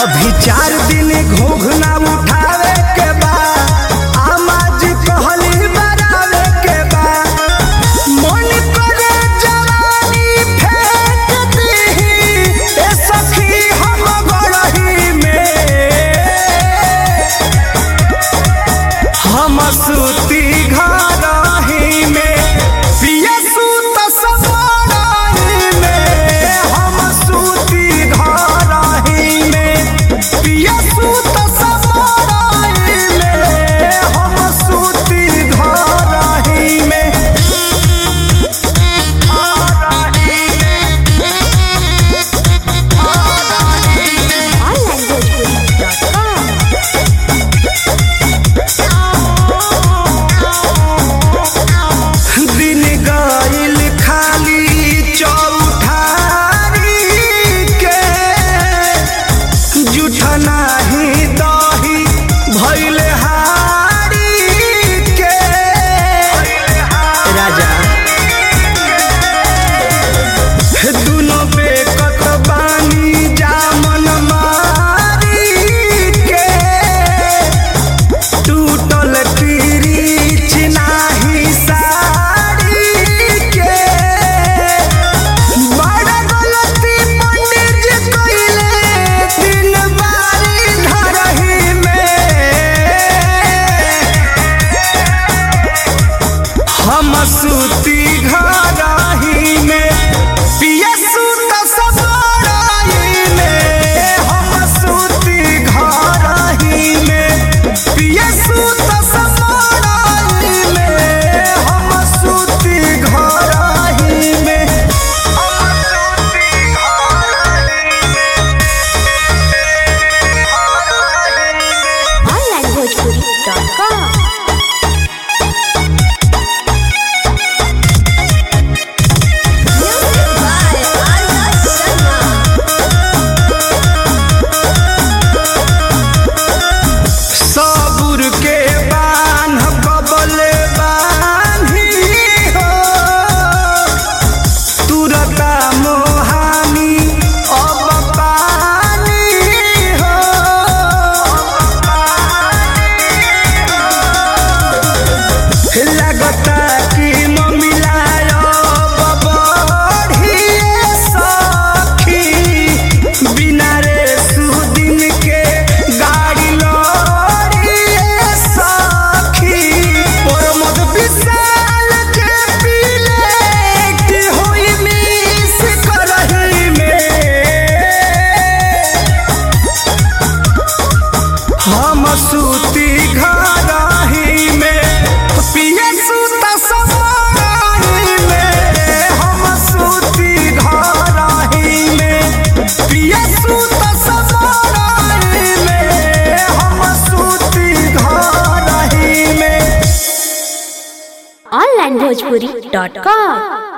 अभी चार दिन घोघना उठावे के बा आमाज कहली बरावे के बा मन करे जवानी फेंक दीही ए सखी हम गड़ही में हम सूती घरही में पिया सूत समारही में हम सूती घरही में पिया सूत समारही में हम सूती घरही में onlinebhojpuri.com दिन गइल खाली चौठारी के जुठ नाही दही भइल हारी के राजा दुनो बेकत बानी जामन मारी के टूटल पिरीच नाही साड़ी के बड़ा गलती पंडित जी कइले दिन बारी धरही में हम सूती घरही में पिया सूत समारही में हम सूती घरही में पिया सूत समारही में हम सूती घरही में हम सूती onlinebhojpuri.com Music by Arya Sharma सबुर के बान कबले बानी हो तुरता मोहानी अब पानी हो लगता कि ममिलायो बढ़िए सखी बिना रे सुदिन के गाड़ी लड़िए सखी प्रमोद विशाल के पीले की होई मिस करही में हम सूती घरही में पिया सूत समारही में हम सूती घरही में पिया सूत समारही में हम सूती घरही में onlinebhojpuri.com